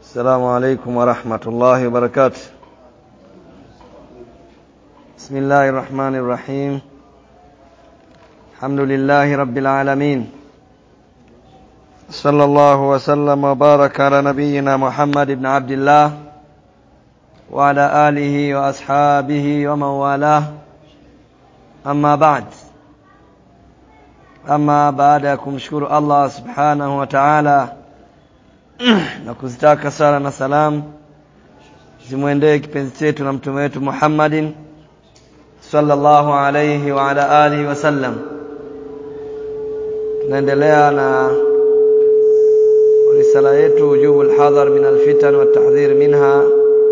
السلام عليكم ورحمة الله وبركاته بسم الله الرحمن الرحيم الحمد لله رب العالمين صلى الله وسلم وبارك على نبينا محمد بن عبد الله وعلى آله وأصحابه ومن والاه أما بعد ama baada ya kumshukuru Allah subhanahu wa ta'ala na kuzitaka sala na salam zimwendee kipenzi chetu na mtume wetu Muhammadin sallallahu alayhi wa ala alihi wasallam tunaendelea na risala yetu ujubu alhadhar min alfitan wa tahdhir minha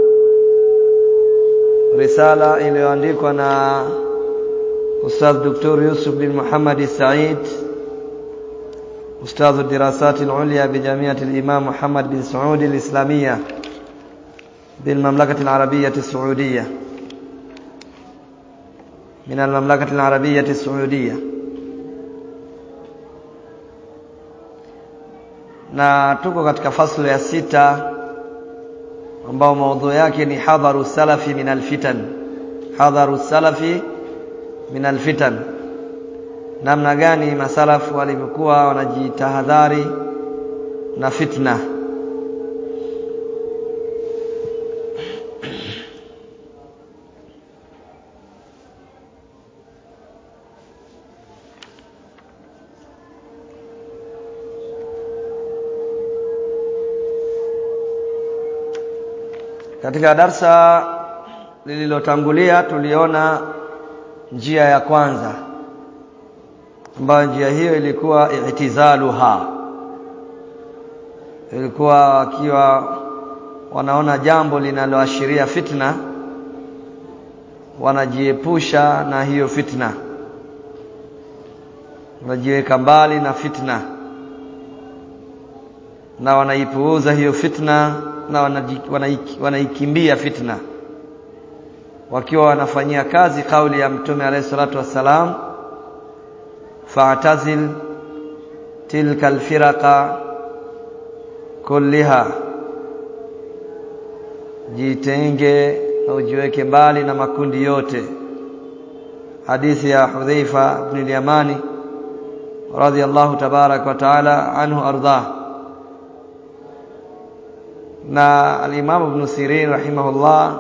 risala iliyoandikwa na أستاذ دكتور يوسف بن محمد السعيد أستاذ الدراسات العليا بجامعة الإمام محمد بن سعود الإسلامية بالمملكة العربية السعودية من المملكة العربية السعودية na tuko katika faslu ya sita ambao maudhui yake ni hadharu salafi min alfitan hadharu salafi min alfitan namna gani masalafu walivyokuwa wanajitahadhari na fitna katika darsa lililotangulia tuliona njia ya kwanza ambayo njia hiyo ilikuwa i'tizaluha ilikuwa wakiwa wanaona jambo linaloashiria fitna wanajiepusha na hiyo fitna wanajiweka mbali na fitna na wanaipuuza hiyo fitna na wanaikimbia fitna wakiwa wanafanyia kazi kauli ya mtume alayhi salatu wassalam fa'tazil tilka alfiraqa kulliha jitenge na ujiweke mbali na makundi yote hadithi ya Hudhaifa ibn al-Yamani radiyallahu tabarak wa taala anhu ardah na al-Imam Ibn Sirin rahimahullah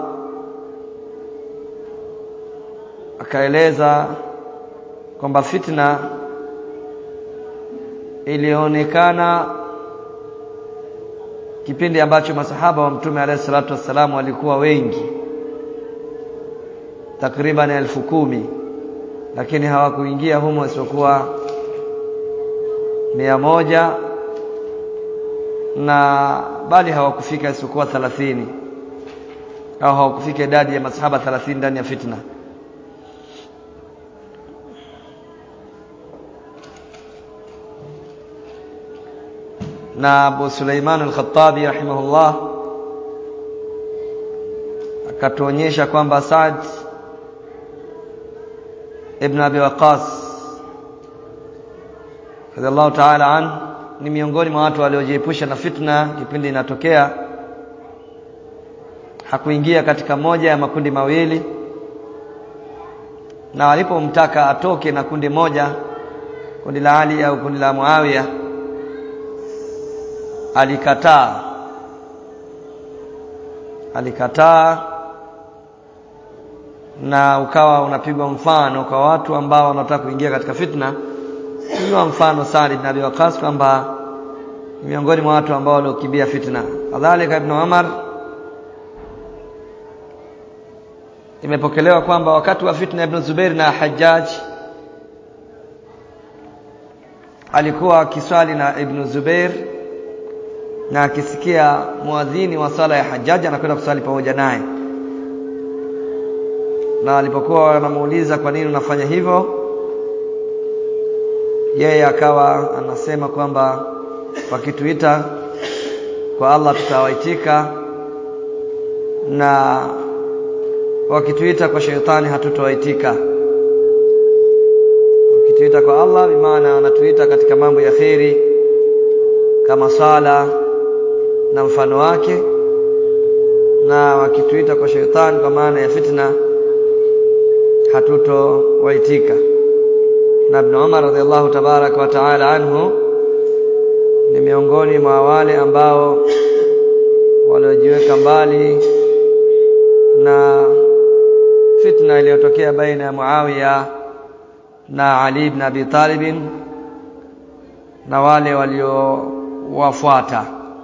akaeleza kwamba fitna ilionekana kipindi ambacho masahaba wa mtume alayhi salatu wassalam walikuwa wengi takriban elfu kumi lakini hawakuingia humo isipokuwa mia moja na bali hawakufika isipokuwa thalathini au hawakufika idadi ya masahaba thalathini ndani ya fitna na Abu Suleiman al-Khattabi rahimahullah akatuonyesha kwamba Saad ibn Abi Waqas radhiallahu ta'ala an ni miongoni mwa watu waliojiepusha na fitna kipindi inatokea hakuingia katika moja ya makundi mawili na walipomtaka atoke na kundi moja kundi la Ali au kundi la Muawiya alikataa alikataa na ukawa unapigwa mfano kwa watu ambao wanataka kuingia katika fitna hiyo mfano Sa'd ibn Abi Waqqas kwamba miongoni mwa watu ambao waliokimbia fitna kadhalika ibn Umar imepokelewa kwamba wakati wa fitna ibn Zubair na Hajjaj alikuwa akiswali na ibn Zubair na akisikia muadhini wa sala ya Hajjaj anakwenda kusali pamoja naye na alipokuwa wanamuuliza kwa nini unafanya hivyo yeye akawa anasema kwamba wakituita kwa Allah tutawaitika na wakituita kwa shetani hatutowaitika wakituita kwa Allah bimaana anatuita katika mambo ya kheri kama sala na mfano wake na wakituita kwa shetani kwa maana ya fitna hatutowaitika na Ibn Umar radhiallahu tabaraka wa taala anhu ni miongoni mwa wale ambao waliojiweka mbali na fitna iliyotokea baina ya Muawiya na Ali ibn Abi Talib na wale waliowafuata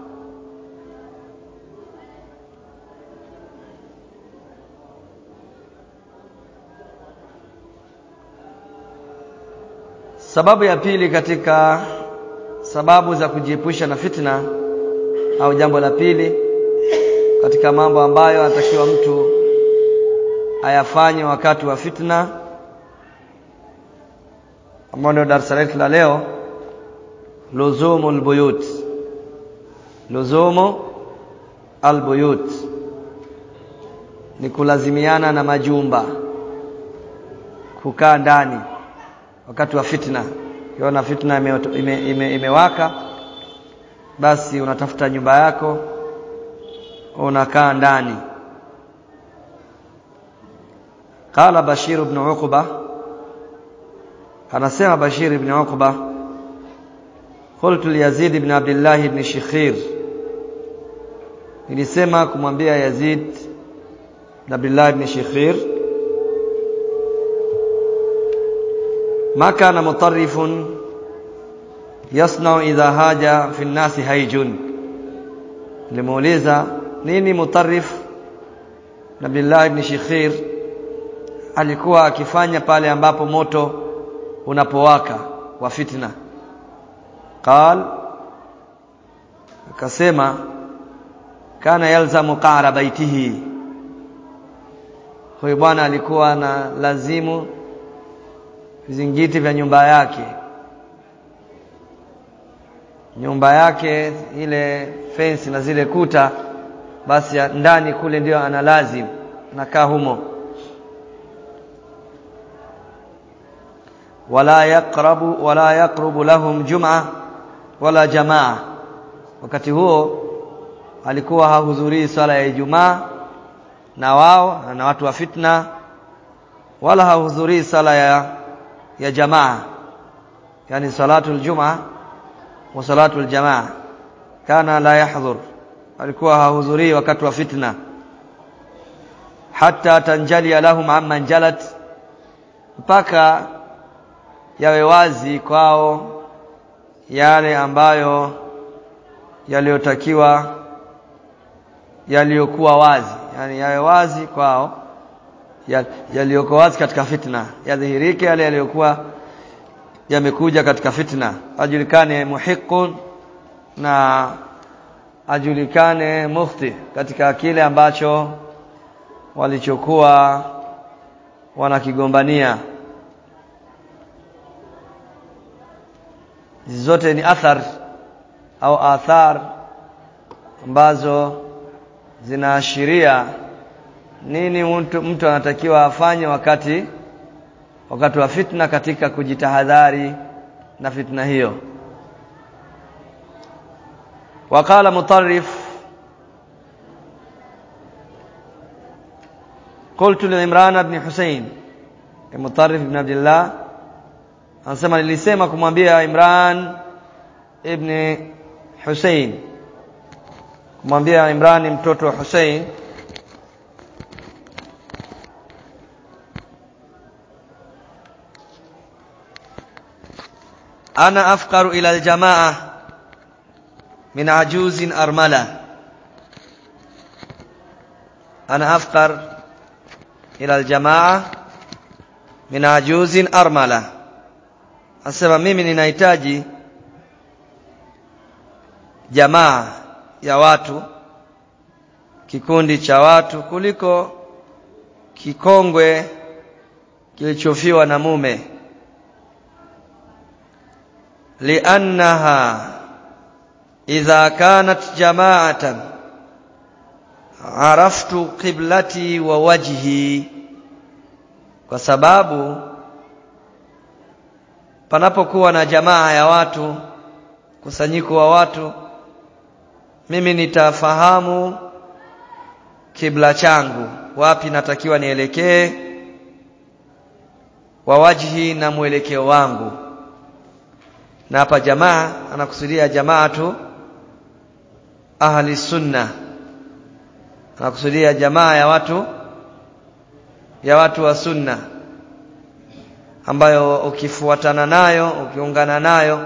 Sababu ya pili katika sababu za kujiepusha na fitna au jambo la pili katika mambo ambayo anatakiwa mtu ayafanye wakati wa fitna ambao ndio darasa letu la leo luzumu albuyut luzumu albuyut ni kulazimiana na majumba kukaa ndani wakati wa fitna ukiona fitna imewaka ime, ime, ime basi unatafuta nyumba yako unakaa ndani qala bashir ibn uqba anasema bashir ibn uqba qultu li yazid ibn abdullah ibn shikhir nilisema kumwambia yazid ibn abdullah ibn shikhir ما كان مطرف يصنع إذا هاج في الناس هيج limuuliza nini mutarif Nabiullah ibn Shikhir alikuwa akifanya pale ambapo moto unapowaka wa fitna qal akasema kana yalzamu qara baitihi huyu bwana alikuwa na lazimu vizingiti vya nyumba yake nyumba yake ile fence na zile kuta basi ndani kule ndio ana lazim nakaa humo wala yaqrabu wala yaqrubu lahum jum'a wala jamaa wakati huo alikuwa hahudhurii swala ya Ijumaa na wao na watu wa fitna wala hahudhurii sala ya ya jamaa yani salatul jumaa wa salatul jamaa kana la yahdhur alikuwa hahudhurii wakati wa fitna hatta tanjali lahum amman jalat mpaka yawe wazi kwao yale ambayo yaliyotakiwa yaliyokuwa wazi yani yawe wazi kwao yaliyokuwa wazi katika fitna yadhihirike yale yaliyokuwa yamekuja katika fitna ajulikane muhiqun na ajulikane mufti katika kile ambacho walichokuwa wanakigombania hizi zote ni athar au athar ambazo zinaashiria nini mtu, mtu anatakiwa afanye wakati wakati wa fitna katika kujitahadhari na fitna hiyo وقال مطرف قلت لعمران بن حسين مطرف بن عبد الله anasema nilisema kumwambia Imran ibn Hussein kumwambia Imran mtoto wa Hussein ana afqaru ila aljamaa min ajuzin armala ana afqar ila aljamaa min ajuzin armala Anasema mimi ninahitaji jamaa ya watu kikundi cha watu kuliko kikongwe kilichofiwa na mume liannaha idha kanat jama'atan araftu qiblati wa wajhi kwa sababu panapokuwa na jamaa ya watu kusanyiko wa watu mimi nitafahamu kibla changu wapi natakiwa nielekee wa wajhi na mwelekeo wangu na hapa jamaa anakusudia jamaatu ahli sunna anakusudia jamaa ya watu ya watu wa sunna ambayo ukifuatana nayo ukiungana nayo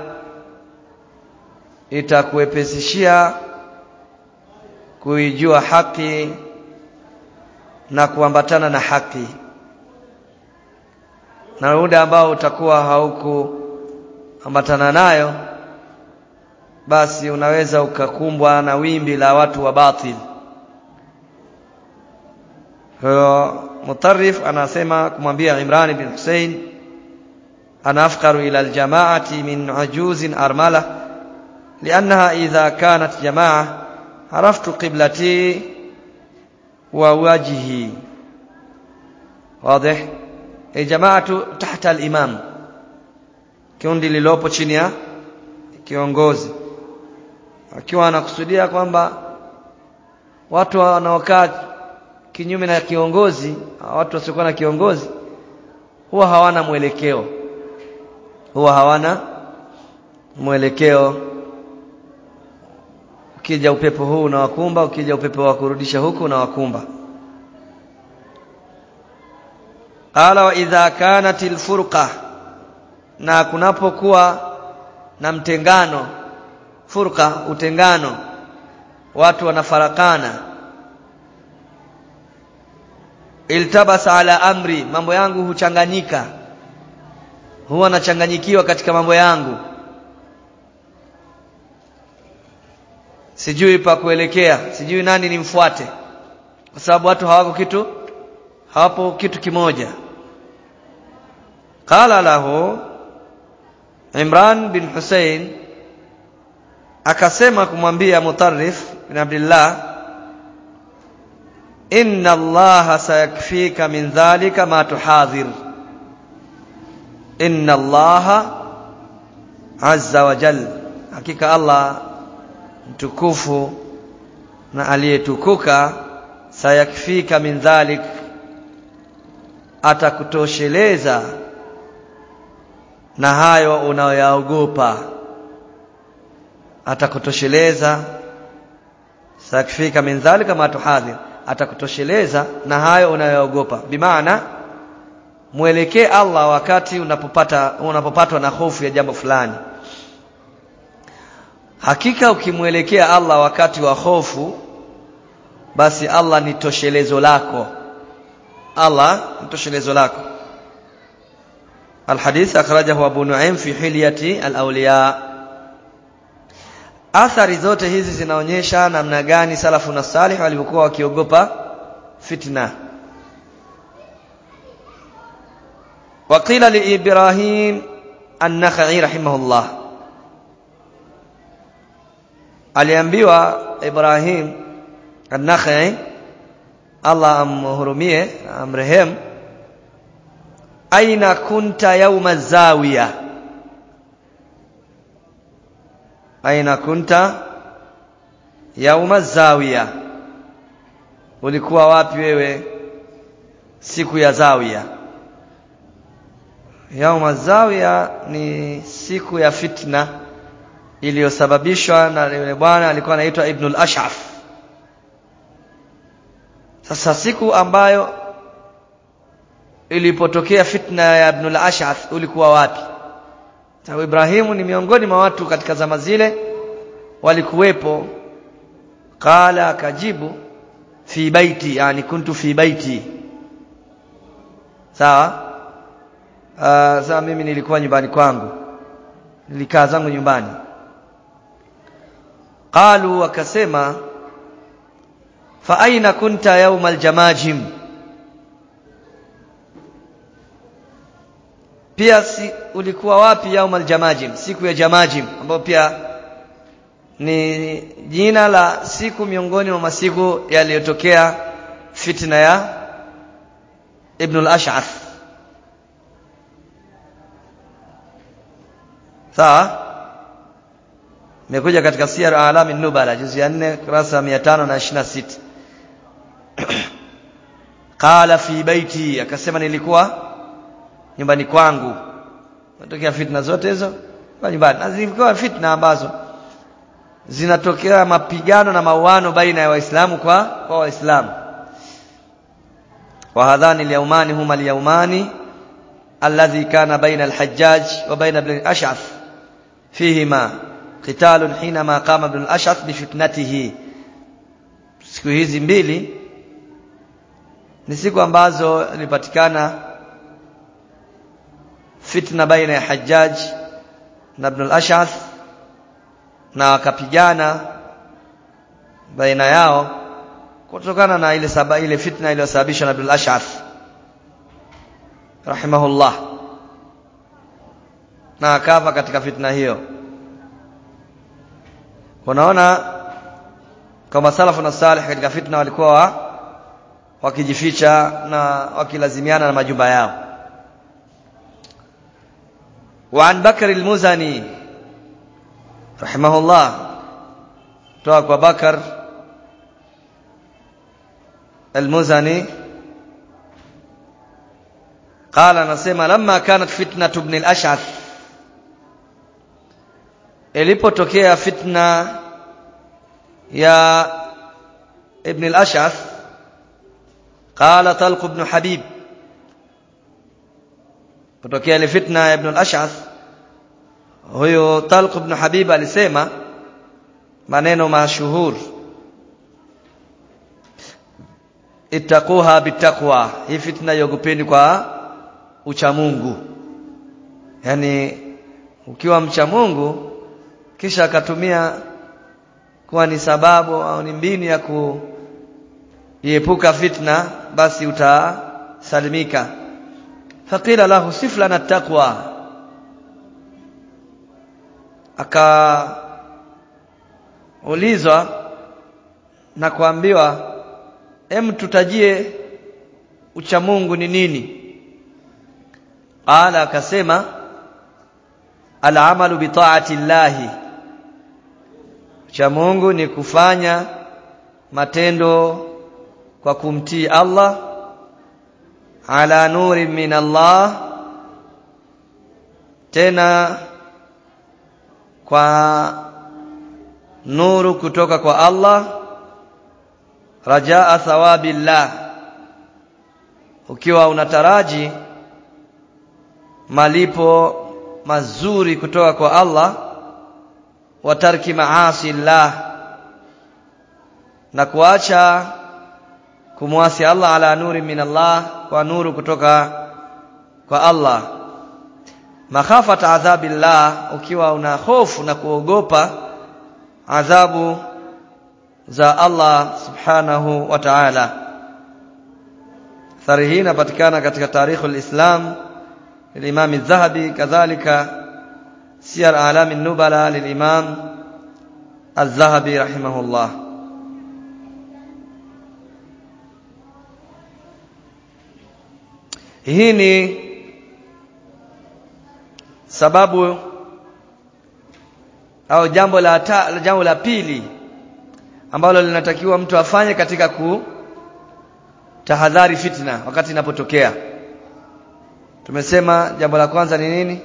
itakuepesishia kuijua haki na kuambatana na haki na muda ambao utakuwa haukuambatana nayo basi unaweza ukakumbwa na wimbi la watu wa batil kwa mutarrif anasema kumwambia Imran bin Hussein ana afqaru ila aljamaati min ajuzin armala liannaha idha kanat jamaa araftu qiblati wa wajhi wazi e jamaatu tahta al-imam kundi lilopo chini ya kiongozi akiwa anakusudia kwamba watu wanaokaa kinyume na kiongozi watu wasiokuwa na kiongozi huwa hawana mwelekeo huwa hawana mwelekeo ukija upepo huu unawakumba ukija upepo wa kurudisha huku unawakumba qala wa idha kanat alfurqa na kunapokuwa na mtengano furqa utengano watu wanafarakana iltabasa ala amri mambo yangu huchanganyika huwa nachanganyikiwa katika mambo yangu sijui pa kuelekea sijui nani nimfuate kwa sababu watu hawako kitu hawapo kitu kimoja qala lahu Imran bin Hussein akasema kumwambia Mutarrif bin Abdullah inna allaha sayakfika min dhalika ma tuhadhir inna allaha azza wa jal hakika allah mtukufu na aliyetukuka sayakfika min dhalik atakutosheleza na hayo unayoyaogopa atakutosheleza sayakfika min dhalika ma tuhadhir atakutosheleza na hayo unayoogopa bimaana mwelekee Allah wakati unapopata unapopatwa na hofu ya jambo fulani hakika ukimwelekea Allah wakati wa hofu basi Allah ni toshelezo lako Allah ni toshelezo lako الحديث أخرجه أبو نعيم في حلية الأولياء athari zote hizi zinaonyesha namna gani salafu na salih walivyokuwa wakiogopa fitna وقيل لإبراهيم النخعي رحمه الله aliambiwa Ibrahim an-Nakhai Allah amhurumie amrehem aina kunta yauma zawiya aina kunta yauma zawiya ulikuwa wapi wewe siku ya zawiya yauma zawiya ni siku ya fitna iliyosababishwa na yule bwana alikuwa anaitwa Ibn al-Ash'af sasa siku ambayo ilipotokea fitna ya Ibn al-Ash'af ulikuwa wapi sababu Ibrahimu ni miongoni mwa watu katika zama zile walikuwepo qala akajibu fi baiti yani kuntu fi baiti sawa uh, sawa mimi nilikuwa nyumbani kwangu nilikaa zangu nyumbani qalu wakasema fa aina kunta yauma aljamajim pia si, ulikuwa wapi yauma aljamajim siku ya jamajim ambayo pia ni jina la siku miongoni mwa masiku yaliyotokea fitna ya Ibn al-Ash'ath sawa imekuja katika siyar alami nubala juzi ya 4 kurasa 526 qala fi baiti akasema nilikuwa nyumbani kwangu natokea fitna zote hizo kwa nyumbani na zilikuwa fitna ambazo zinatokea mapigano na mauano baina ya waislamu kwa kwa waislamu wa hadhani al-yawmani huma al-yawmani alladhi kana baina al-hajjaj wa baina ibn al-ash'ath fihima qitalun hinama qama ibn al-ash'ath bi fitnatihi siku hizi mbili ni siku ambazo ilipatikana fitna baina ya Hajjaj na Ibn al-Ash'ath na wakapigana baina yao kutokana na ile saba ile fitna iliyosababishwa na Ibn al-Ash'ath rahimahullah na akafa katika fitna hiyo unaona kama salafu na salih katika fitna walikuwa wa, wakijificha na wakilazimiana na majumba yao وعن بكر المزني رحمه الله توك بكر المزني قال نسمع لما كانت فتنة ابن الأشعث ilipotokea fitna ya ibn al-ash'ath qala talq ibn habib kutokea ile fitna ya ibn al-ash'ath huyo talq ibn habib alisema maneno mashuhur ittaquha bitaqwa hii fitna iogopeni kwa ucha Mungu yani ukiwa mcha Mungu kisha akatumia kuwa ni sababu au ni mbinu ya kuiepuka fitna basi utasalimika faqila lahu sif lana taqwa akaulizwa na kuambiwa em tutajie ucha Mungu ni nini qala akasema al-amalu bi ta'ati llahi cha Mungu ni kufanya matendo kwa kumtii Allah ala nuri min Allah tena kwa nuru kutoka kwa Allah rajaa thawabillah ukiwa unataraji malipo mazuri kutoka kwa Allah wa tarki maasi Allah na kuacha kumwasi Allah ala nuri min Allah kwa nuru kutoka kwa Allah makhafata adhabillah ukiwa una hofu na kuogopa adhabu za Allah subhanahu wa ta'ala athari hii inapatikana katika tarikhul islam للإمام الذهبي كذلك سير أعلام النبلاء للإمام الذهبي رحمه الله hii ni sababu au jambo la ta, jambo la pili ambalo linatakiwa mtu afanye katika kutahadhari fitna wakati inapotokea tumesema jambo la kwanza ni nini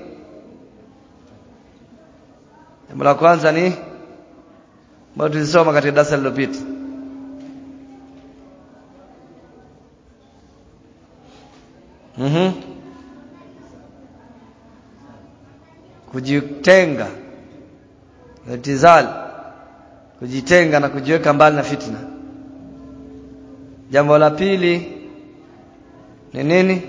jambo la kwanza ni ambalo tulisoma katika darasa lililopita mhm kujitenga itizal kujitenga na kujiweka mbali na fitna jambo la pili ni nini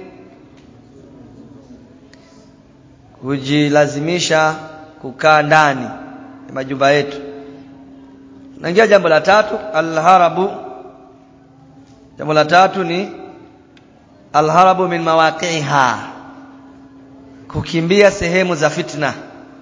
kujilazimisha kukaa ndani ya majumba yetu naingia jambo la tatu alharabu jambo la tatu ni alharabu min mawaqiha kukimbia sehemu za fitna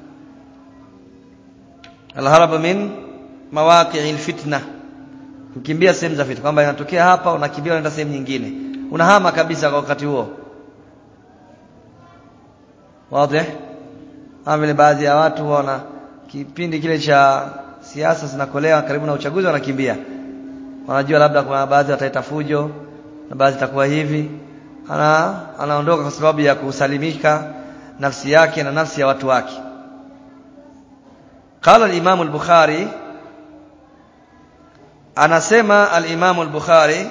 alharabu min mawaqi'il fitna kukimbia sehemu za fitna kwamba inatokea hapa unakimbia unaenda sehemu nyingine unahama kabisa kwa wakati huo wazi kama vile baadhi ya watu wana kipindi kile cha siasa zinakolewa karibu na uchaguzi wanakimbia wanajua labda kuna baadhi wataleta fujo na baadhi itakuwa hivi ana anaondoka kwa sababu ya kusalimika nafsi yake na nafsi ya watu wake قال الإمام البخاري anasema al-Imam al-Bukhari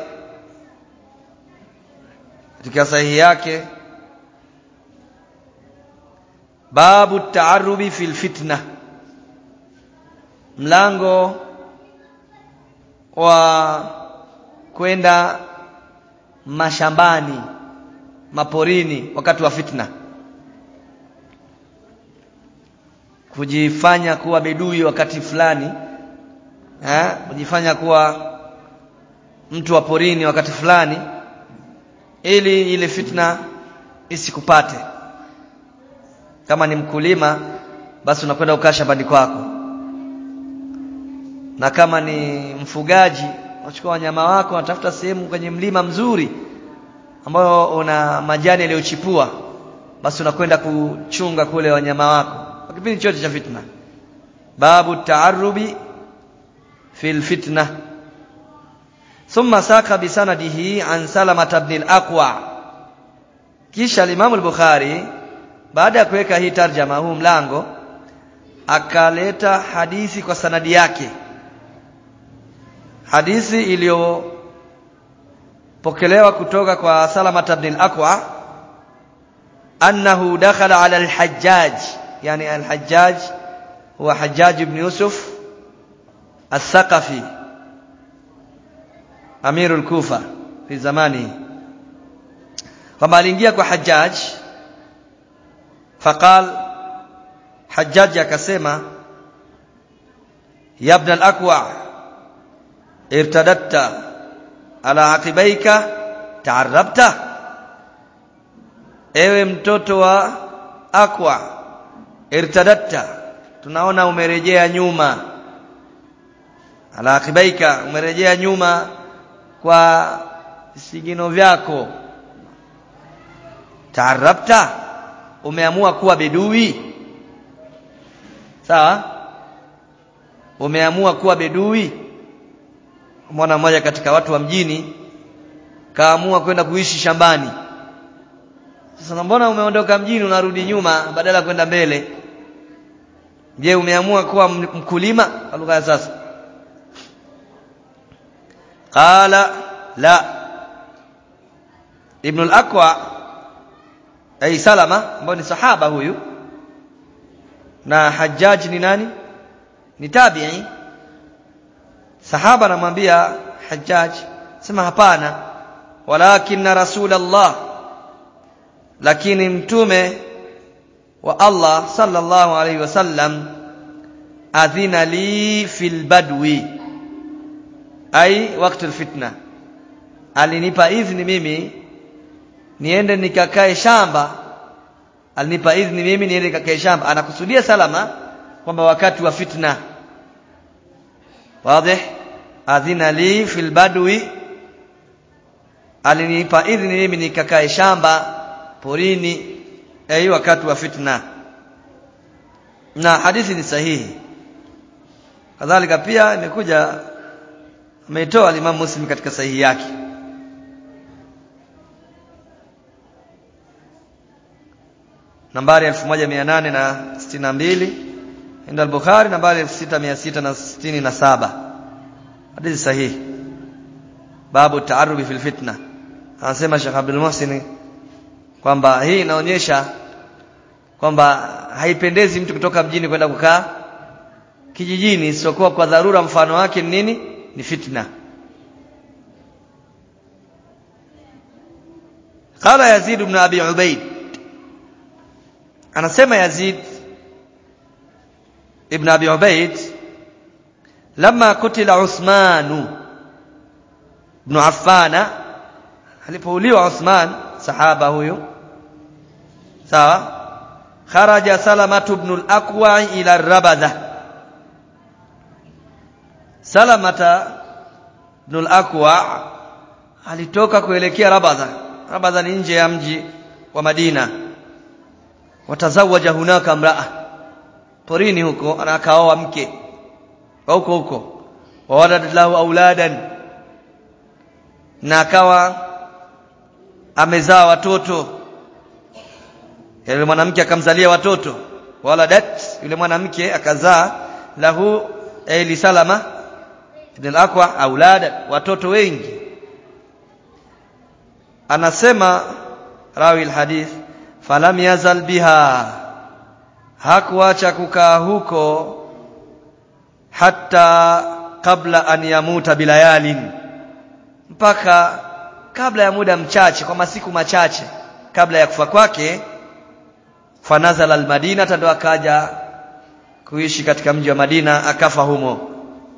katika sahihi yake babu taarubi fil fitna mlango wa kwenda mashambani maporini wakati wa fitna kujifanya kuwa bedui wakati fulani eh kujifanya kuwa mtu wa porini wakati fulani ili ile fitna isikupate kama ni mkulima basi unakwenda ukaa shambani kwako na kama ni mfugaji unachukua wanyama wako unatafuta sehemu kwenye mlima mzuri ambayo una majani yaliyochipua basi unakwenda kuchunga kule wanyama wako kwa kipindi chote cha fitna babu taarubi fil fitna ثم ساق بسنده عن سلمة بن الأقوى kisha Imam al-Bukhari baada ya kuweka hii tarjama huu mlango akaleta hadithi kwa sanadi yake hadithi iliyopokelewa kutoka kwa Salama ibn al-Aqwa annahu dakhala ala al-Hajjaj yani al-Hajjaj huwa Hajjaj ibn Yusuf al-Thaqafi Amir al-Kufa fi zamani kwamba aliingia kwa Hajjaj faqal Hajjaj akasema ya ibn al-Aqwa irtadatta ala aqibaika taarabta ewe mtoto wa Aqwa irtadatta tunaona umerejea nyuma ala aqibaika umerejea nyuma kwa visigino vyako taarabta umeamua kuwa bedui sawa umeamua kuwa bedui mwana mmoja katika watu wa mjini kaamua kwenda kuishi shambani sasa mbona umeondoka mjini unarudi nyuma badala ya kwenda mbele je umeamua kuwa mkulima kwa lugha ya sasa qala la ibn al-aqwa ay salama ambaye ni sahaba huyu na hajjaj ni nani ni tabi'i sahaba anamwambia hajjaj sema hapana walakin rasulullah lakini mtume wa Allah sallallahu alayhi wasallam adhina li fil badwi ai wakati alfitna alinipa idhni mimi niende nikakae shamba alinipa idhni mimi niende nikakae shamba anakusudia salama kwamba wakati wa fitna wazi adhina li fil badwi alinipa idhni mimi nikakae shamba porini ai wakati wa fitna na hadithi ni sahihi kadhalika pia imekuja ameitoa Imam Muslim katika sahihi yake nambari 1862 inda al-Bukhari nambari 6667 hadithi sahihi babu taarubi fil fitna anasema Sheikh Abdul Muhsin kwamba hii inaonyesha kwamba haipendezi mtu kutoka mjini kwenda kukaa kijijini isiyokuwa kwa dharura mfano wake ni nini ni fitna قال يزيد بن ابي عبيد anasema Yazid ibn Abi Ubaid lama kutila Uthman ibn Affan alipouliwa Uthman sahaba huyu sawa kharaja salamatu ibn al-aqwa ila rabadha salamata ibn al-aqwa alitoka kuelekea rabadha rabadha ni nje ya mji wa Madina watazawaja hunaka mraa porini huko na akaoa mke wa huko huko wawalad lahu auladan na akawa amezaa watoto yule mwanamke akamzalia watoto waladat yule mwanamke akazaa lahu ili salama ibn al-aqwa aulada watoto wengi anasema rawi alhadith falam yazal biha hakuacha kukaa huko hata kabla an yamuta bilayalin mpaka kabla ya muda mchache kwa masiku machache kabla ya kufa kwake fanazala almadina ndo akaja kuishi katika mji wa Madina akafa humo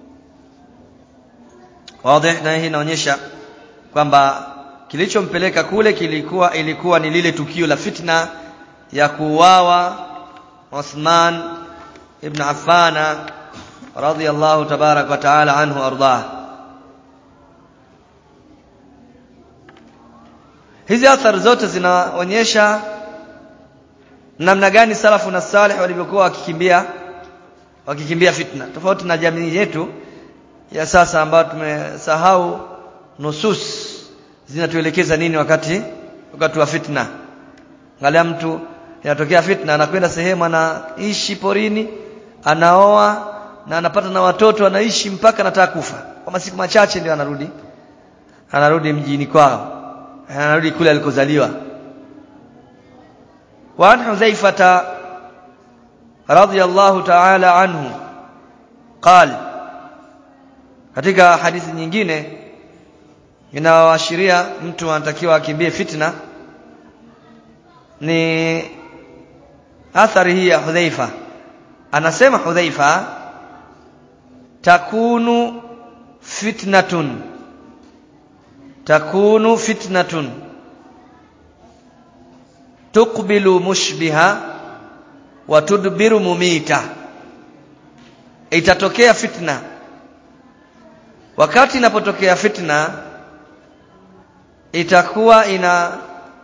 wazi na hii inaonyesha kwamba kilichompeleka kule kilikuwa ilikuwa ni lile tukio la fitna ya kuuawa Uthman ibn Affan radhiyallahu tabarak wa taala anhu ardah hizi athari zote zinaonyesha namna gani salafu na salih walivyokuwa wakikimbia wakikimbia fitna tofauti na jamii yetu ya sasa ambayo tumesahau nusus zinatuelekeza nini wakati wakati wa fitna angalia mtu inatokea fitna anakwenda sehemu anaishi porini anaoa na anapata na watoto anaishi mpaka anataka kufa kwa masiku machache ndio anarudi anarudi mjini kwao anarudi kule alikozaliwa وعن حذيفة رضي الله تعالى عنه قال katika hadithi nyingine inayoashiria mtu anatakiwa akimbie fitna ni athari hii ya Hudhaifa anasema Hudhaifa takunu fitnatun takunu fitnatun tuqbilu mushbiha wa tudbiru mumita itatokea fitna wakati inapotokea fitna itakuwa ina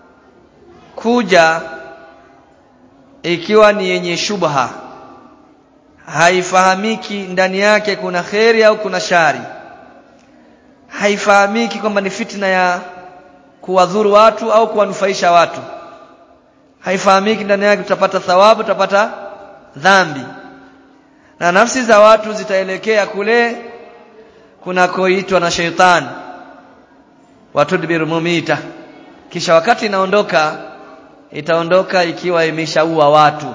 kuja ikiwa ni yenye shubha haifahamiki ndani yake kuna kheri au kuna shari haifahamiki kwamba ni fitna ya kuwadhuru watu au kuwanufaisha watu haifahamiki ndani yake utapata thawabu utapata dhambi na nafsi za watu zitaelekea kule kunakoitwa na sheitani watudbiru mumita kisha wakati inaondoka itaondoka ikiwa imeshaua watu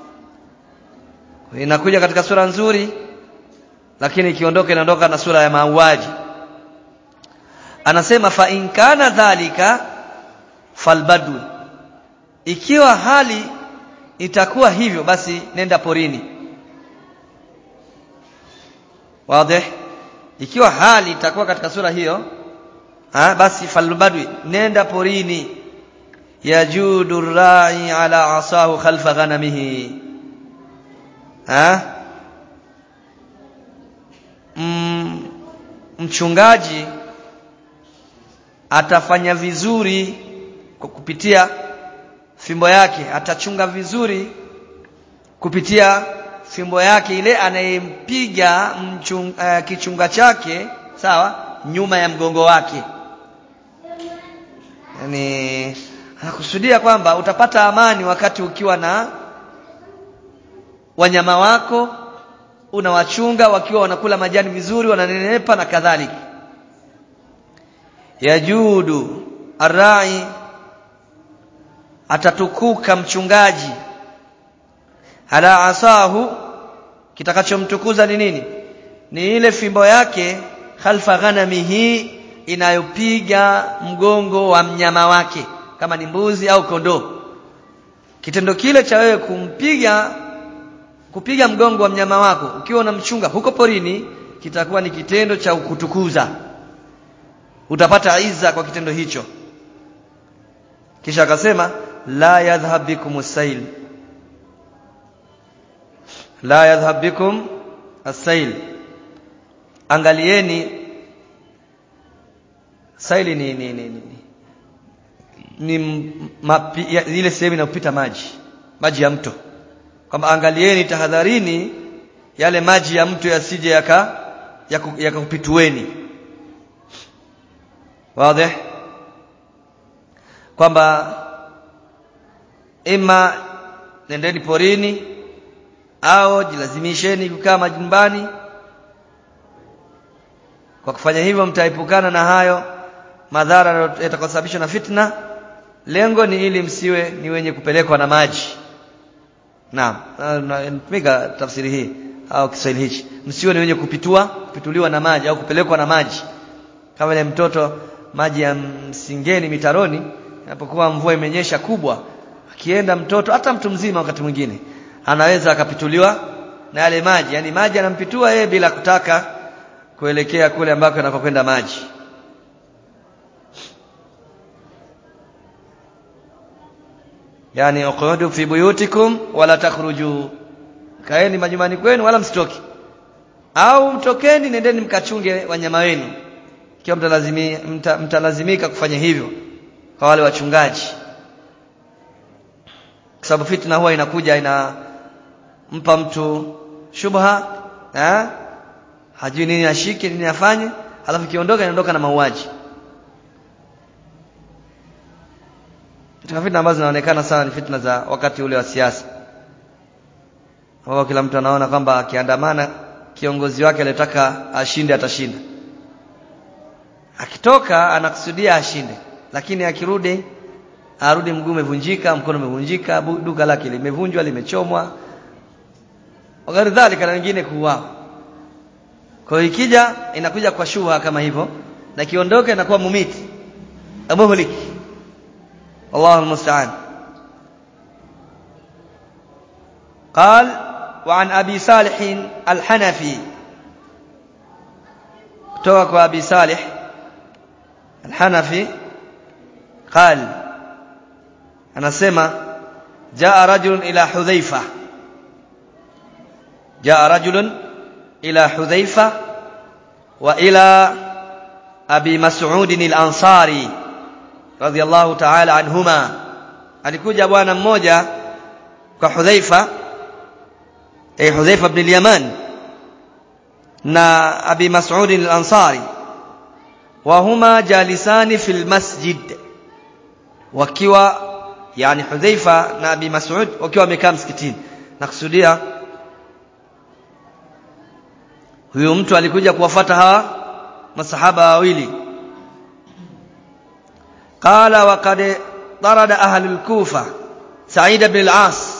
inakuja katika sura nzuri lakini ikiondoka inaondoka na sura ya mauaji anasema fa in kana dhalika falbadu ikiwa hali itakuwa hivyo basi nenda porini wazi ikiwa hali itakuwa katika sura hiyo ha, basi falbadwi nenda porini yajudu rai ala asahu khalfa ghanamihi ha? Mm, mchungaji atafanya vizuri kwa kupitia fimbo yake atachunga vizuri kupitia fimbo yake ile anayempiga uh, kichunga chake sawa nyuma ya mgongo wake yani anakusudia kwamba utapata amani wakati ukiwa na wanyama wako unawachunga wakiwa wanakula majani vizuri wananenepa na kadhalika yajudu arrai atatukuka mchungaji ala asahu kitakachomtukuza ni nini ni ile fimbo yake khalfa ghanamihi inayopiga mgongo wa mnyama wake kama ni mbuzi au kondoo kitendo kile cha wewe kumpiga kupiga mgongo wa mnyama wako ukiwa unamchunga huko porini kitakuwa ni kitendo cha kutukuza utapata iza kwa kitendo hicho kisha akasema la yadhhab bikum as-sail la yadhhab bikum as-sail angalieni saili ni ni ni, ni, ni mapi, ya, ile sehemu inayopita maji maji ya mto kwamba angalieni tahadharini yale maji ya mtu yasije yaka yakakupitueni yaka wazi kwamba ima nendeni porini au jilazimisheni kukaa majumbani kwa kufanya hivyo mtaepukana na hayo madhara yatakayosababishwa na fitna lengo ni ili msiwe ni wenye kupelekwa na maji naam natumika tafsiri hii au Kiswahili hichi msiwe ni wenye kupitua kupituliwa na maji au kupelekwa na maji kama ile mtoto maji ya msingeni mitaroni inapokuwa mvua imenyesha kubwa akienda mtoto hata mtu mzima wakati mwingine anaweza akapituliwa na yale maji yani maji anampitua yeye bila kutaka kuelekea kule ambako yanakokwenda maji yani uqudu fi buyutikum wala takhruju kaeni majumbani kwenu wala msitoki au mtokeni nendeni mkachunge wanyama wenu ikiwa mtalazimi, mta, mtalazimika kufanya hivyo kwa wale wachungaji kwa sababu fitna huwa inakuja inampa mtu shubha eh? hajui nini ashike nini afanye halafu ikiondoka inaondoka na mauaji katika fitna ambazo zinaonekana sana ni fitna za wakati ule wa siasa ambapo kila mtu anaona kwamba akiandamana kiongozi wake aliyotaka ashinde atashinda akitoka anakusudia ashinde lakini akirudi arudi mguu umevunjika mkono umevunjika duka lake limevunjwa limechomwa wakati dhalika na wengine kuuawa kwa hiyo ikija inakuja kwa shubha kama hivyo na kiondoka inakuwa mumiti muhlik الله المستعان قال وعن أبي صالح الحنفي توك أبي صالح الحنفي قال أنا سمع جاء رجل إلى حذيفة جاء رجل إلى حذيفة وإلى أبي مسعود الأنصاري radhiallahu ta'ala anhuma alikuja bwana mmoja kwa Hudhaifa eh Hudhaifa ibn al-Yaman na Abi Mas'ud al-Ansari wa huma jalisani fil masjid wakiwa yani Hudhaifa na Abi Mas'ud wakiwa wamekaa msikitini nakusudia huyo mtu alikuja kuwafuata hawa masahaba wawili قال وقد طرد أهل الكوفة سعيد بن العاص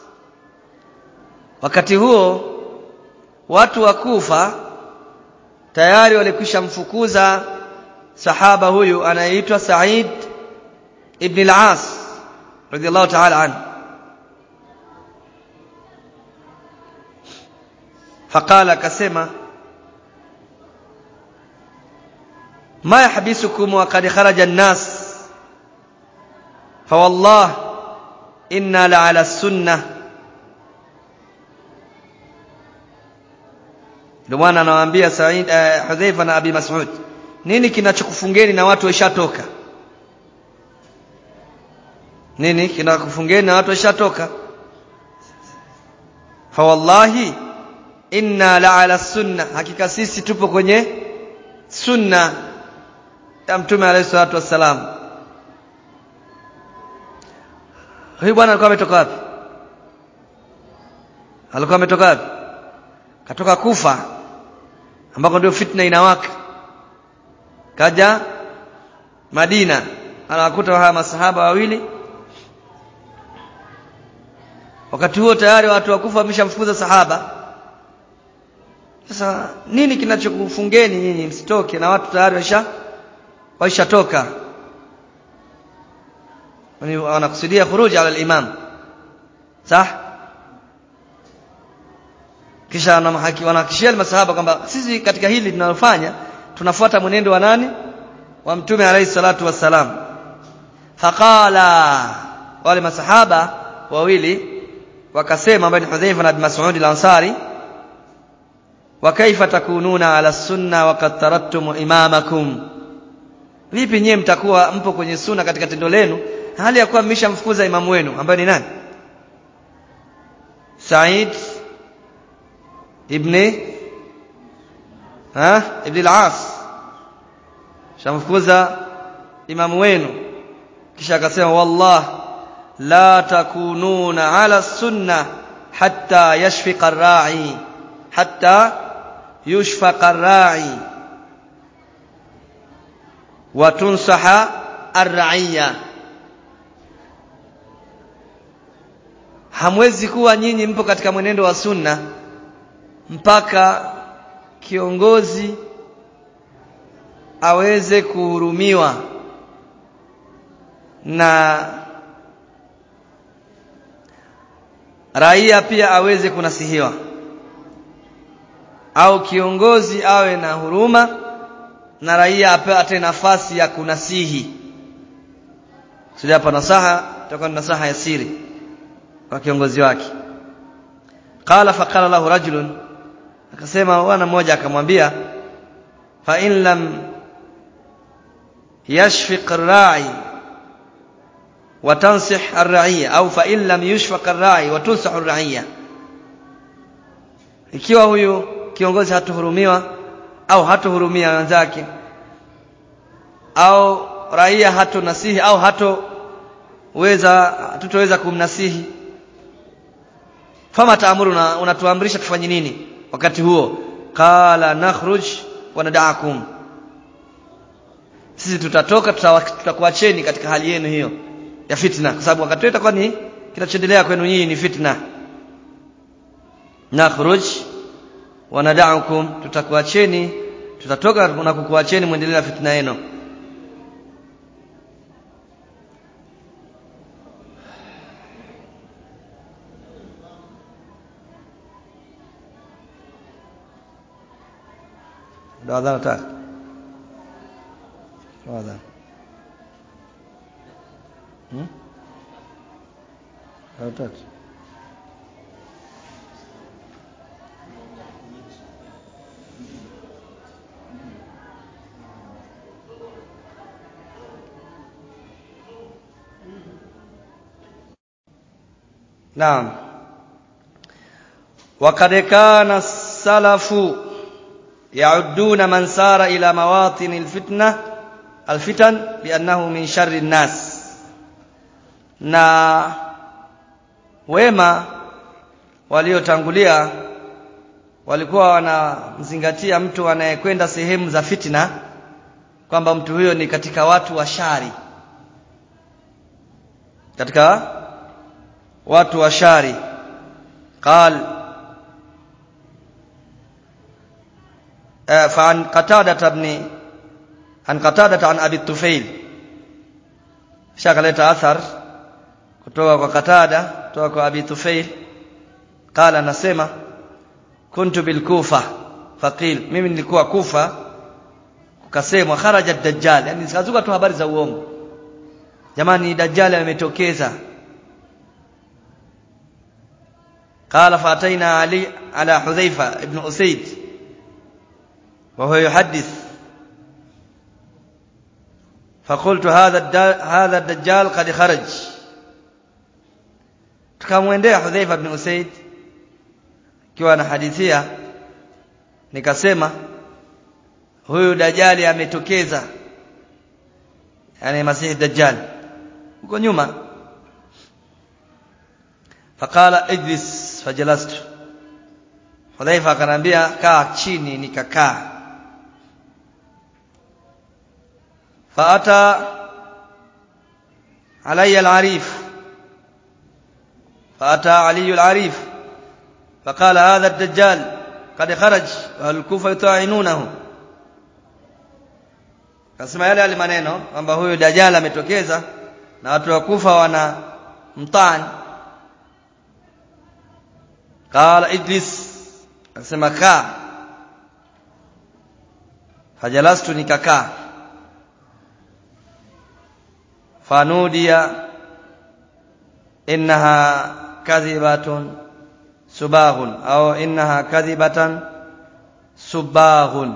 wakati huo watu wa Kufa tayari walikwisha mfukuza sahaba huyu anayeitwa Said ibn al-As radiyallahu ta'ala anhu faqala akasema ma yahbisukum wa qad kharaja an-nas فوالله إنا لعلى السنة ndio maana anawaambia Said uh, Hudhaifa na Abi Mas'ud nini kinachokufungeni na watu washatoka nini kinakufungeni na watu washatoka fa wallahi inna la'ala sunna hakika sisi tupo kwenye sunna ya mtume alayhi salatu wassalam huyu bwana alikuwa ametoka wapi alikuwa ametoka wapi katoka kufa ambako ndio fitna inawaka kaja Madina anawakuta hawa masahaba wawili wakati huo tayari watu wa kufa wameshamfukuza sahaba sasa nini kinachokufungeni nyinyi msitoke na watu tayari waisha waishatoka wanakusudia khuruj ala al-imam sah kisha wanahakishia masahaba kwamba sisi katika hili tunalofanya tunafuata mwenendo wa nani wa mtume alayhi salatu wassalam faqala wale masahaba wawili wakasema ambaye ni Hudhaifa na Abi Mas'ud al-Ansari wa kaifa takununa ala sunna wa qad tarattum imamakum vipi nyie mtakuwa mpo kwenye sunna katika tendo lenu hali ya kuwa mmeshamfukuza imamu wenu ambaye ni nani Said ibn ha ibn al-As shamfukuza imamu wenu kisha akasema wallah la takununa ala sunna hatta yashfiqa ar-ra'i hatta yushfaqa ar-ra'i wa tunsaha ar-ra'iyya hamwezi kuwa nyinyi mpo katika mwenendo wa sunna mpaka kiongozi aweze kuhurumiwa na raia pia aweze kunasihiwa au kiongozi awe na huruma na raia apate nafasi ya kunasihi sio hapa nasaha itakuwa ni nasaha ya siri kwa kiongozi wake qala faqala lahu rajulun akasema bwana mmoja akamwambia fa in lam yashfiq ar-ra'i wa tansih ar-ra'iyya au fa in lam yushfaq ar-ra'i wa tunsah ar-ra'iyya ikiwa huyu kiongozi hatuhurumiwa au hatuhurumia wenzake au raia hatunasihi au hatoweza tutoweza kumnasihi fama taamuruna unatuamrisha tufanye nini wakati huo qala nakhruj wa nad'akum sisi tutatoka tutakuacheni katika hali yenu hiyo ya fitna kwa sababu wakati itakuwa ni kinachoendelea kwenu nyinyi ni fitna nakhruj wa nad'akum tutakuacheni tutatoka na kukuacheni muendelee na fitna yenu ndo adhana tatu ndo adhana hmm? ndo tatu نعم وقد كان السلف يعدون من سار إلى مواطن الفتنة الفتن بأنه من شر الناس na wema waliotangulia walikuwa wanamzingatia mtu anayekwenda sehemu za fitna kwamba mtu huyo ni katika watu wa shari katika watu wa shari qal فعن قتادة بن عن قتادة عن أبي الطفيل شغلت أثر kutoka kwa Qatada kutoka kwa Abi Tufail qala anasema kuntu bil Kufa faqil mimi nilikuwa Kufa kukasemwa kharaja dajjal yani zikazuka tu habari za uongo jamani dajjal ametokeza قال فاتينا علي على حذيفة ابن أسيد وهو يحدث فقلت هذا هذا الدجال قد خرج tukamwendea Hudhaifa ibn Usaid akiwa anahadithia nikasema huyu dajali ametokeza yani masihi dajjal huko nyuma faqala ijlis fajalastu Hudhaifa akanambia kaa chini nikakaa faata alayya al-arif فأتى علي العريف فقال هذا الدجال قد خرج وأهل الكوفة يطاعنونه kasema yale yale maneno kwamba huyu dajjal ametokeza na watu wa kufa wana mtani qala ijlis akasema kaa fajalastu nikakaa fanudia innaha kadhibatun subaghun au innaha kadhibatan subaghun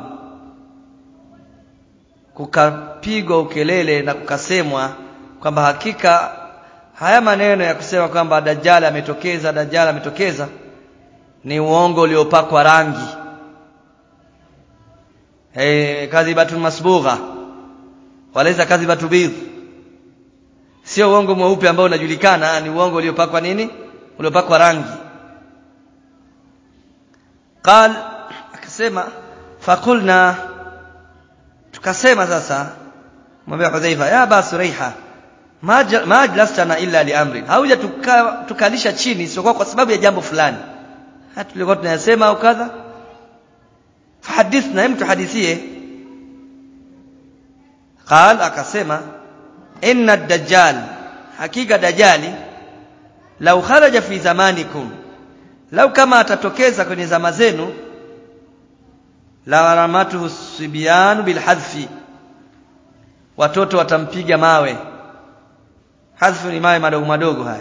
kukapigwa ukelele na kukasemwa kwamba hakika haya maneno ya kusema kwamba dajjal ametokeza dajjal ametokeza ni uongo uliopakwa rangi hey, kadhibatun masbugha walaysa kadhibatu bidh sio uongo mweupe ambao unajulikana ni uongo uliopakwa nini uliopakwa rangi qal akasema faqulna tukasema sasa mwambie Hudhaifa ya ba Suraiha ma ajlastana illa li amrin hauja tuka, tukalisha chini sio kwa sababu ya jambo fulani hata tulikuwa tunayasema au kadha fahadithna hem tuhadithie qal akasema inna ad-dajjal hakika dajjali lau kharaja fi zamanikum lau kama atatokeza kwenye zama zenu la ramatuhu sibyan bilhadfi watoto watampiga mawe hadfu ni mawe madogo madogo haya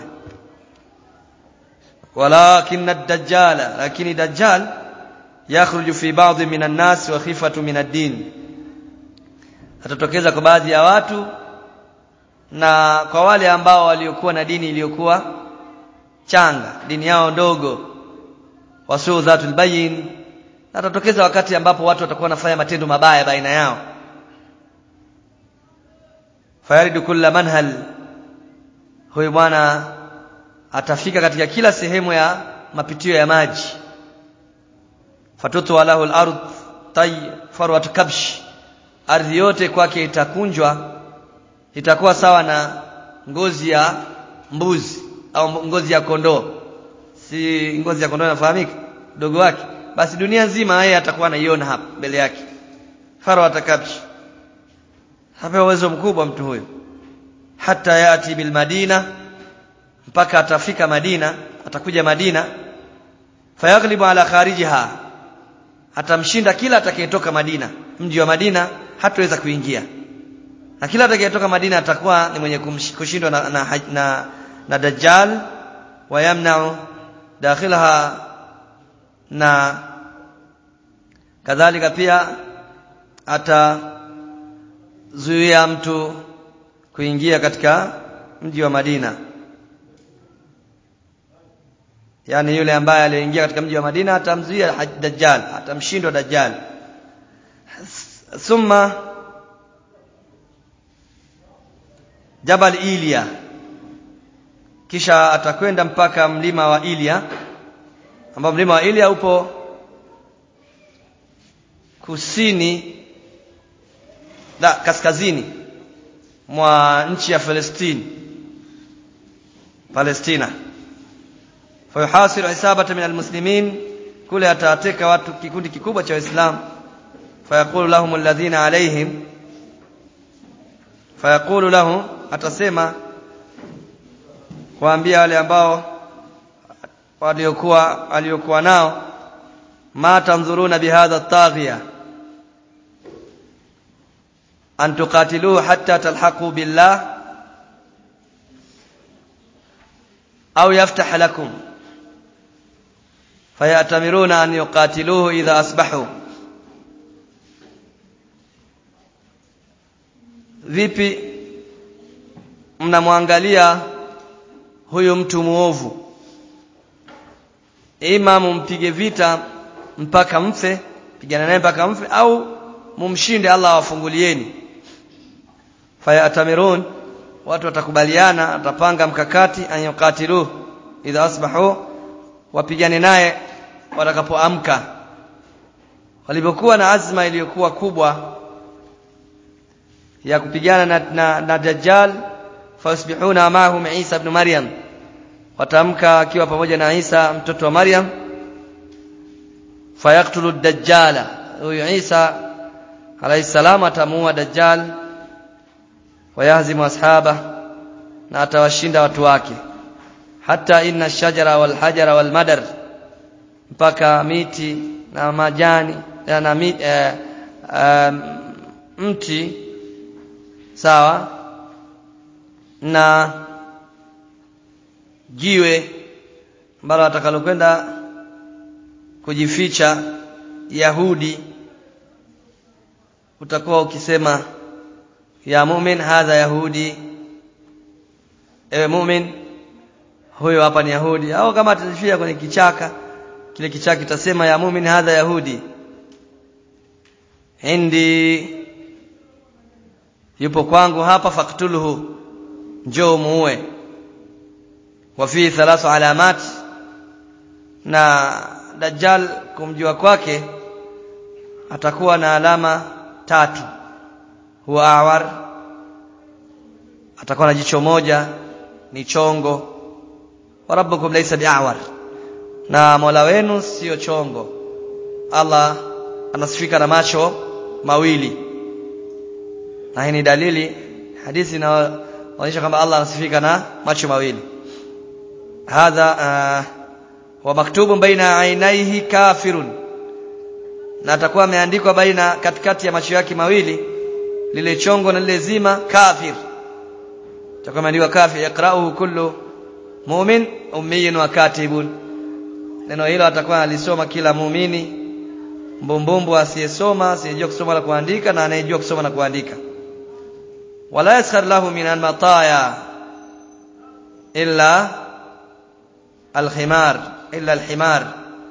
walakin ad-dajjal lakini dajjal yakhruju fi ba'd min an-nas wa khifatu min ad-din atatokeza kwa baadhi ya watu na kwa wale ambao waliokuwa na dini iliyokuwa changa dini yao ndogo wasuu dhatul bayin atatokeza wakati ambapo watu watakuwa wanafanya matendo mabaya baina yao fayaridu kulla manhal huyu bwana atafika katika kila sehemu ya mapitio ya maji fatutu walahu al-ard tay farwat kabsh ardhi yote kwake itakunjwa itakuwa sawa na ngozi ya mbuzi au ngozi ya kondoo si ngozi ya kondoo inafahamika dogo wake basi dunia nzima yeye atakuwa anaiona hapa mbele yake farwat kabsh hapa uwezo mkubwa mtu huyo hata yati bil madina mpaka atafika Madina atakuja Madina fayaghlibu ala kharijiha atamshinda kila atakayetoka Madina mji wa Madina hataweza kuingia na kila atakayetoka Madina atakuwa ni mwenye kushindwa na, na, na, na Dajjal wayamna'u dakhilaha na kadhalika pia atazuia mtu kuingia katika mji wa Madina yani yule ambaye aliingia katika mji wa Madina atamzuia Dajjal atamshindwa Dajjal thumma Jabal Ilia kisha atakwenda mpaka mlima wa Ilia ambao mlima wa Ilia upo kusini la kaskazini mwa nchi ya Palestina Palestina fayuhasiru isabata min almuslimin kule atateka watu kikundi kikubwa cha waislamu fayaqulu lahum alladhina alaihim fayaqulu lahum atasema kuambia wale ambao waliokuwa aliokuwa nao ma tanzuruna bihadha at-taghiya an tuqatiluhu hatta talhaqu billah au yaftah lakum fayatamiruna an yuqatiluhu idha asbahu vipi mnamwangalia huyu mtu muovu ima mumpige vita mpaka mfe pigana naye mpaka mfe au mumshinde Allah awafungulieni fayatamirun watu watakubaliana watapanga mkakati anyukatiluhu idha asbahu wapigane naye watakapoamka walipokuwa na azma iliyokuwa kubwa ya kupigana na, na, na Dajjal fasbihuna mahum Isa ibn Maryam watamka akiwa pamoja na Isa mtoto wa Maryam fayaktulu dajjala huyu Isa alayhi salam atamuua Dajjal wayahzimu ashaba na atawashinda watu wake hata inna shajara wal hajara wal madar mpaka miti na majani na miti, eh, eh, mti sawa na jiwe ambalo atakalokwenda kujificha Yahudi utakuwa ukisema ya mu'min hadha yahudi ewe mu'min huyo hapa ni Yahudi au kama atajifia kwenye kichaka kile kichaa kitasema ya mumin hadha yahudi indi yupo kwangu hapa faktuluhu njoo muue wa fi thalathu alamat na dajjal kumjua kwake atakuwa na alama tatu huwa awar atakuwa na jicho moja ni chongo wa rabbukum laysa bi'awar na Mola wenu sio chongo Allah anasifika na macho mawili na hii ni dalili hadithi inaonyesha kwamba Allah anasifika na macho mawili hadha uh, wa maktubun baina ainaihi kafirun na atakuwa ameandikwa baina katikati ya macho yake mawili lile chongo na lile zima kafir atakuwa ameandikwa kafir yaqra'uhu kullu mu'min ummiyun wa katibun neno hilo atakuwa alisoma kila muumini mbumbumbu asiyesoma asiyejua kusoma na kuandika na anayejua kusoma na kuandika wala yaskhar lahu min almataya illa alhimar illa alhimar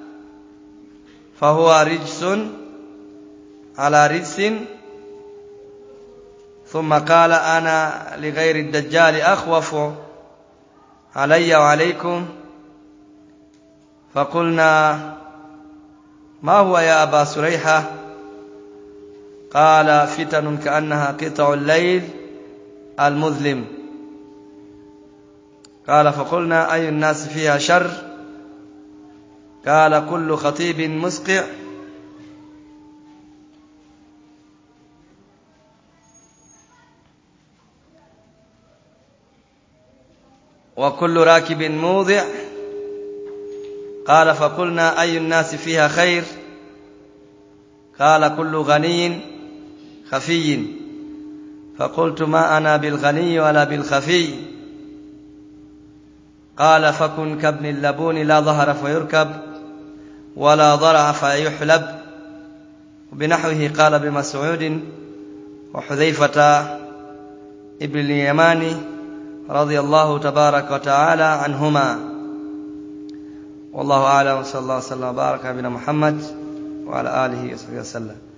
fahuwa rijsun ala rijsin ثم قال أنا لغير الدجال أخوف علي وعليكم فقلنا ما هو يا أبا سريحة قال فتن كأنها قطع الليل المظلم قال فقلنا أي الناس فيها شر قال كل خطيب مسقع وكل راكب موضع قال فقلنا أي الناس فيها خير قال كل غني خفي فقلت ما أنا بالغني ولا بالخفي قال فكن كابن اللبون لا ظهر فيركب ولا ضرع فيحلب وبنحوه قال بمسعود وحذيفة ابن اليماني رضي الله تبارك وتعالى عنهما والله أعلم وصلى الله وسلم وبارك على نبينا محمد وعلى آله وصحبه وسلم